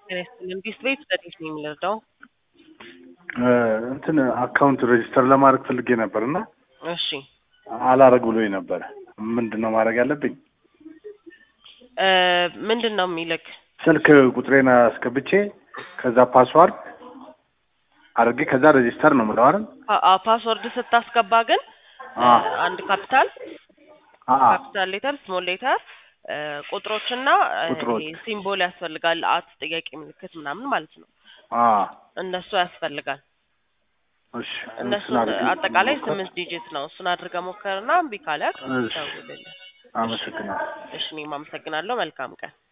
ጤና ይስጥልን። ዲስ ቤት ዘዴት ነው የምንረዳው? እንትን አካውንት ሬጅስተር ለማድረግ ፈልጌ ነበር እና እሺ አላረግ ብሎኝ ነበረ። ምንድን ነው ማድረግ ያለብኝ? እ ምንድን ነው የሚልክ? ስልክ ቁጥሬን አስገብቼ ከዛ ፓስዋርድ አድርጌ ከዛ ሬጅስተር ነው የምለው አይደል? ፓ- አ- ፓስወርድ ስታስገባ ግን አ አንድ ካፒታል አ ካፒታል ሌተር ስሞል ሌተር ቁጥሮችና እ, ቁጥሮች። ይሄ ሲምቦል ያስፈልጋል። አት ጥያቄ ምልክት ምናምን ማለት ነው። አ እነሱ ያስፈልጋል። እሺ እነሱ እሱን አድርጌ አጠቃላይ ሞከር። ስምንት ዲጂት ነው። እሱን አድርገህ ሞከርና እምቢ ካለ እሺ ደውልልኝ። አመሰግናለሁ። እሺ እኔም አመሰግናለሁ። መልካም ቀን